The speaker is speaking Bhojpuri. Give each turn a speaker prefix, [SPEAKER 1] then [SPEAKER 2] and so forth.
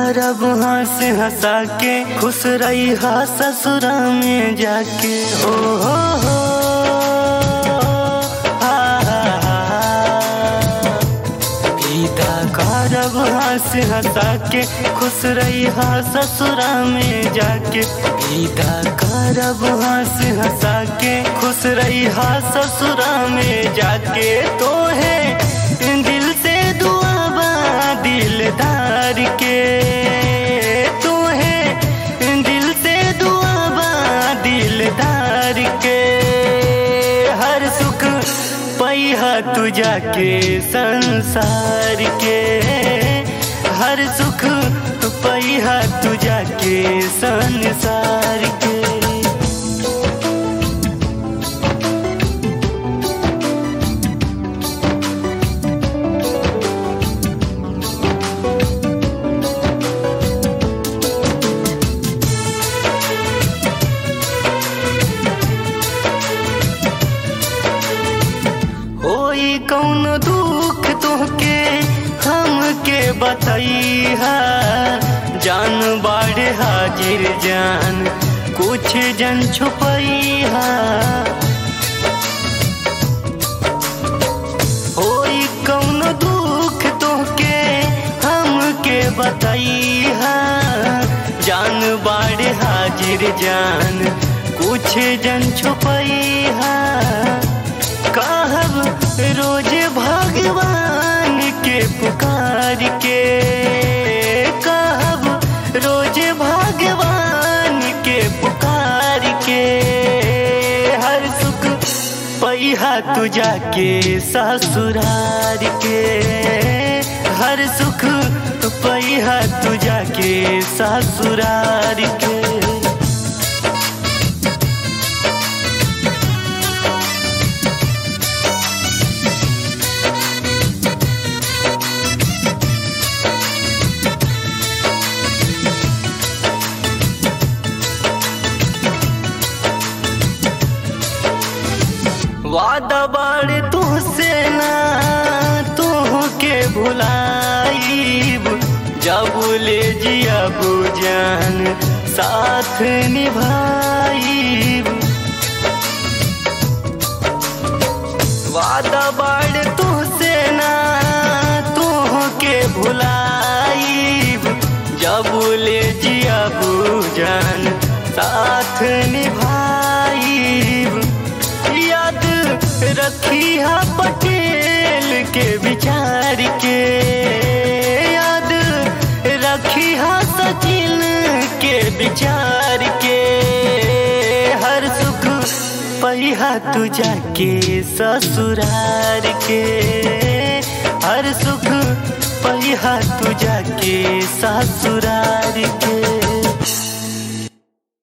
[SPEAKER 1] करब हंस हंसा के खुश रही हा ससुरा में जाके हो हो हो हा, हा, हा। विदा करब हंस हंसा के खुश रही हा ससुरा में जाके विदा करब हंस हंसा के खुश रही हा ससुरा में जाके तो है दिल से दुआ बा दिलदार के तो है दिल से दुआ बा दिलदार के हर सुख पैहा तू जाके संसार के हर सुख पैहा तू जाके संसार के होई कौन दुख तोहके हमके बतैहा जान बाड़े हाजिर जान कुछ जन छुपैहा होई कौन दुख तोहके हमके बतैहा जान बाड़े हाजिर जान कुछ जन छुपैहा कहब रोज भगवान के पुकार के कहब रोज भगवान के पुकार के हर सुख पैहा तू जाके ससुरार के हर सुख पैहा तू जाके ससुरार के वादा बाड़े तुहसे ना तुहके भुलाईब जब ले जिया बुजान साथ निभाईब वादा बाड़े तुहसे ना तुहके भुलाईब जब ले जिया बुजान साथ निभाईब याद रखी हा पटेल के विचार के याद रखी हा सचिन के विचार के हर सुख पहिया तू जाके ससुरार के हर सुख पहिया तू जाके ससुरार के